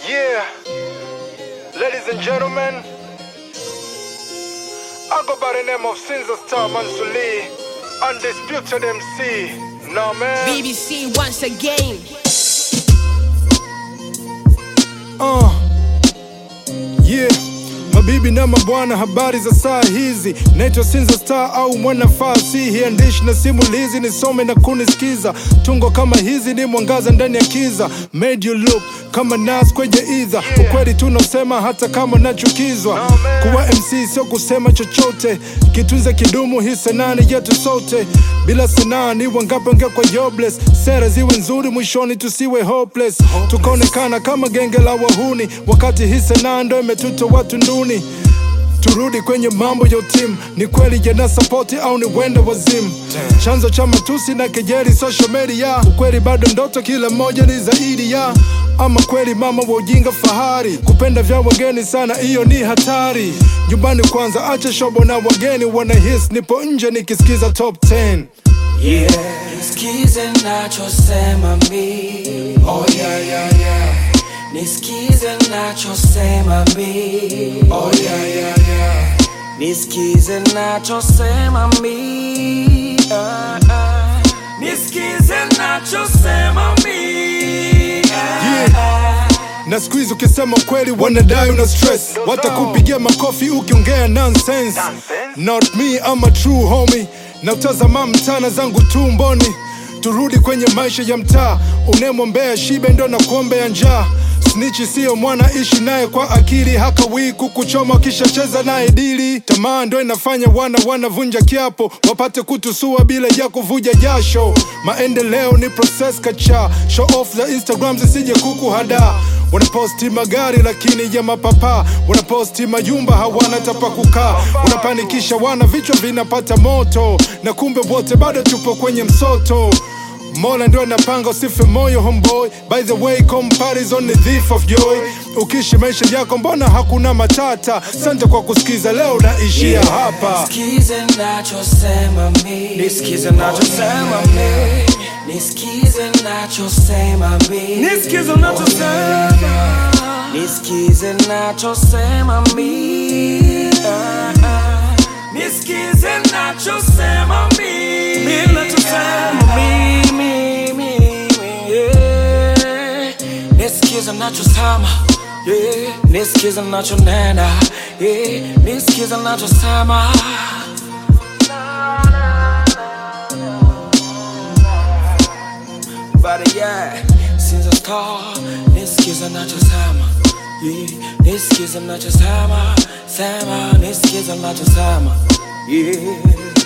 Yeah, ladies and gentlemen, I go by the name of Sinza Star Mansuli, undisputed MC. No man. BBC once again. Uh, yeah. Mabibi na mabwana, habari za saa hizi. Naitwa Sinza Star au mwana fasihi, andishi na simulizi, nisome na kunisikiza. Tungo kama hizi ni mwangaza ndani ya kiza, made you look kama nas kwenye idha. Ukweli tunaosema hata kama nachukizwa. Kuwa MC sio kusema chochote, kitunze kidumu, hii sanaa ni yetu sote. Bila sanaa ni wangapi wangekuwa jobless? Sera ziwe nzuri, mwishoni tusiwe hopeless, tukaonekana kama genge la wahuni, wakati hii sanaa ndo imetuta watu nduni. Turudi kwenye mambo ya timu, ni kweli jana sapoti au ni wenda wazimu? Chanzo cha matusi na kejeli social media, ukweli bado ndoto, kila mmoja ni zaidi ya ama kweli mama wa ujinga fahari, kupenda vya wageni sana, hiyo ni hatari. Nyumbani kwanza, acha shobo na wageni wanahis, nipo nje nikisikiza top 10 Yeah, nisikize nachosema mi. Oh yeah, yeah, yeah. Nisikize nachosema mi. Oh yeah, yeah, yeah. Nisikize nachosema mi. Ah, ah. Nisikize nachosema mi. Ah, ah. na siku hizi ukisema kweli wanadai una stress, watakupigia makofi ukiongea nonsense. Not me, I'm a true homie, na utazama mtana zangu tumboni. Turudi kwenye maisha ya mtaa, unemwombea shibe ndo na kuombea njaa. Snitchi siyo mwana, ishi naye kwa akili, hakawii kukuchoma ukishacheza naye dili. Tamaa ndo inafanya wana wanavunja kiapo, wapate kutusua bila ya kuvuja jasho. Maendeleo ni process kacha, show off za Instagram zisije kukuhada. Wanaposti magari lakini ya mapapa, wanaposti majumba hawana tapa kukaa, wanapanikisha wana, vichwa vinapata moto, na kumbe wote bado tupo kwenye msoto. Mola ndio anapanga usife moyo homeboy. By the way, comparison ni thief of joy. Ukishi maisha yako mbona hakuna matata? Sante kwa kusikiza, leo naishia hapa. Nisikize nachosema mi. Nisikize nachosema mi. Nisikize nachosema mi. Nisikize nachosema. Nisikize nachosema mi. Ah, ah. Nisikize nachosema mi. Mi nachosema mi, mi, mi, mi, yeah. Nisikize nachosema yeah. Nisikize nachonena yeah. Nisikize nachosema But yeah, since I start Nisikize nachosema yeah. Nisikize nachosema Sema, nisikize nachosema yeah.